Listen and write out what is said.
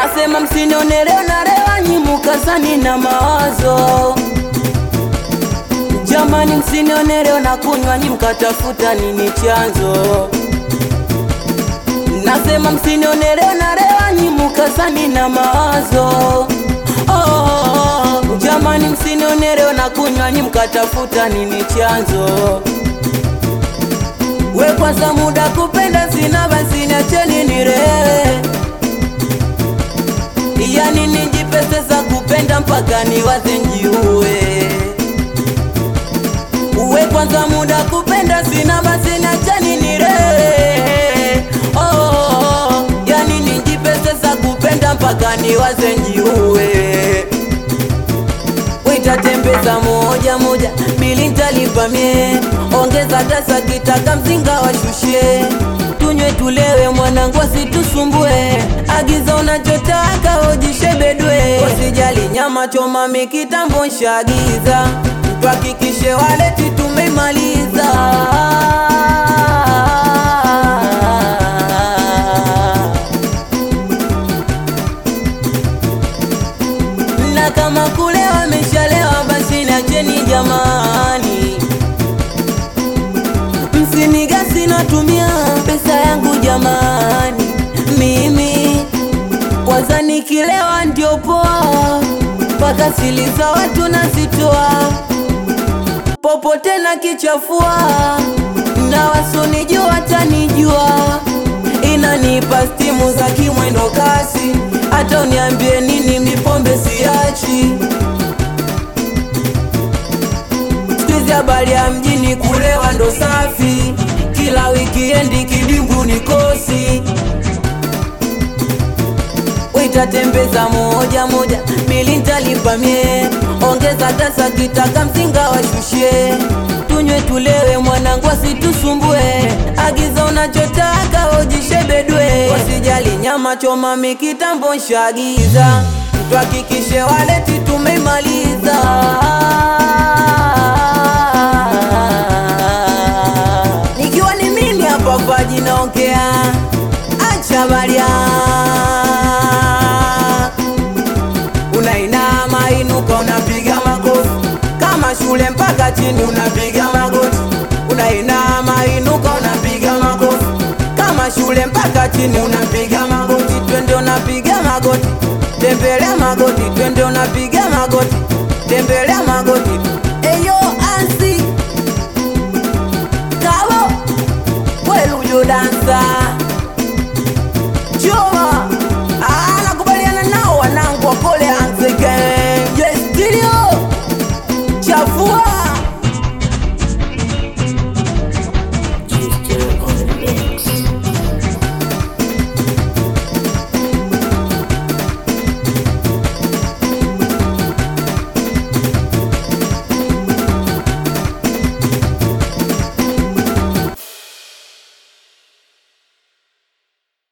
Nasema msinione leo na lewa nyimukazani na mawazo Jamani msinione leo na kunywa nyi mkatafuta nini chanzo Nasema msinione leo na lewa nyi mukazani na mawazo oh, Jamani msinione leo na kunywa nyi mkatafuta nini chanzo We kwanza muda kupenda sina basi niacheni nilewe Yani nijipese za kupenda mpaka niwaze njiue Uwe kwanza muda kupenda sina basi niacheni nilewe oh, Yani nijipese za kupenda mpaka niwaze njiue Witatembeza moja moja bili ntalipa mie ongeza tasa kitaka mzinga washushe tunywe tulewe mwanangu asitusumbue agiza unachotaka ujishebedwe usijali nyama choma mikitambo nshagiza tuhakikishe waleti tumemaliza na kama kule wameshalewa basi nacheni jamani, msinigasi natumia pesa yangu jamani, mimi kwanza nikilewa ndio poa, mpaka sili za watu nazitoa popote na kichafua, na wasionijua tanijua, inanipa stimu za kimwendo kasi, hata uniambie nini, mipombe siachi. Sikizi habari ya mjini kulewa ndo safi, kila wikiendi kidimbu ni kosi Witatembeza moja moja bili ntalipa mie ongeza tasa kitaka mzinga washushe tunywe tulewe mwanangu asitusumbue agiza unachotaka ujishebedwe wasijali nyama choma mikitambo nshagiza tuhakikishe waleti tumemaliza nikiwa ni mimi hapa paji naongea acha baria unainama inuka unapiga makofi kama shule mpaka chini unapiga magoti unainama inuka unapiga makofi kama shule mpaka chini unapiga magoti twende unapiga magoti tembelea magoti twende unapiga magoti tembelea magoti eyo ansi kabo welujo dansa choma